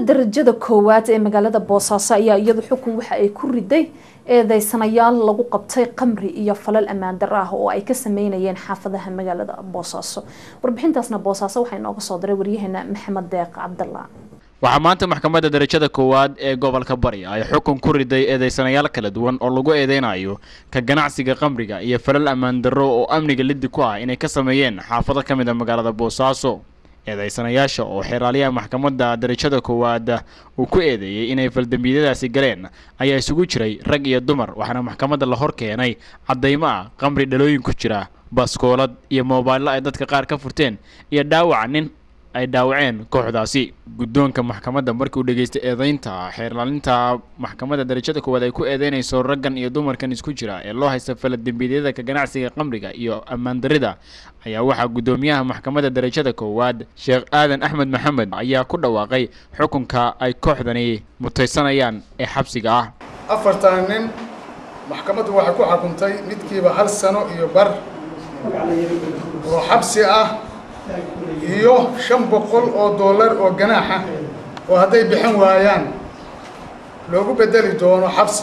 darajada koowaad ee magaalada boosaaso ayaa iyadu xukun waxa ay ku riday eedeysanayaal lagu qabtay qamri iyo falal ammaan dar ah oo ay ka sameynayeen xaafadaha magaalada boosaaso warbixintaasna boosaaso waxaa inooga soo diray waryaheena maxamed deeq cabdalla waxaa maanta maxkamadda darajada koowaad ee gobolka bari ay xukun ku riday eedeysanayaal kala duwan oo lagu eedeynayo ka ganacsiga qamriga iyo falal ammaan darro oo amniga liddi ku ah inay ka sameeyeen xaafado ka mid a magaalada boosaaso eedeysanayaasha oo xeeraaliyaha maxkamadda darajada koowaad uu ku eedeeyey inay faldambiyadaasi galeen ayaa isugu jiray rag iyo dumar waxaana maxkamadda la hor keenay caddaymo ah qamri dhalooyin ku jira baskoolad iyo moobailo ay dadka qaar ka furteen iyo dhaawaca nin ay dhaawaceen kooxdaasi guddoonka maxkamadda markii uu dhegaystay eedeynta xeerlaalinta maxkamadda darajada koowaad ay ku eedeynayso raggan iyo dumarkan isku jira ee loo haysta faladembiyada ka ganacsiga qamriga iyo ammaan darrida ayaa waxaa guddoomiyaha maxkamadda darajada koowaad sheekh aadan axmed maxamed ayaa ku dhawaaqay xukunka ay kooxdani mutaysanayaan ee xabsiga ah afartan nin maxkamaddu waxay ku xukuntay midkiiba hal sano iyo bar oo xabsi ah iyo shan boqol oo dollar oo ganaaxa oo hadday bixin waayaan loogu bedeli doono xabsi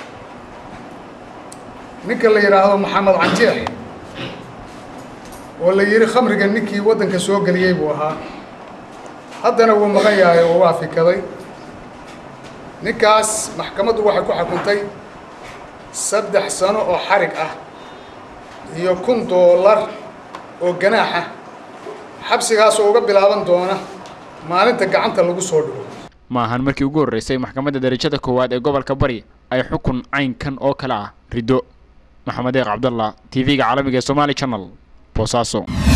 ninka la yidhaahdo maxamed canjeex oo la yidhi khamriga ninkii waddanka soo geliyey buu ahaa haddana wuu maqan yahay oo waa fikaday ninkaas maxkamaddu waxay ku xukuntay saddex sano oo xarig ah iyo kun dollar oo ganaaxa xabsigaasoo uga bilaaban doona maalinta gacanta lagu soo dhigo ma ahan markii ugu horreysay maxkamadda darajada koowaad ee gobolka bari ay xukun caynkan oo kale ah riddo maxamed eeq cabdallah t v-ga caalamiga ee somaali channel boosaaso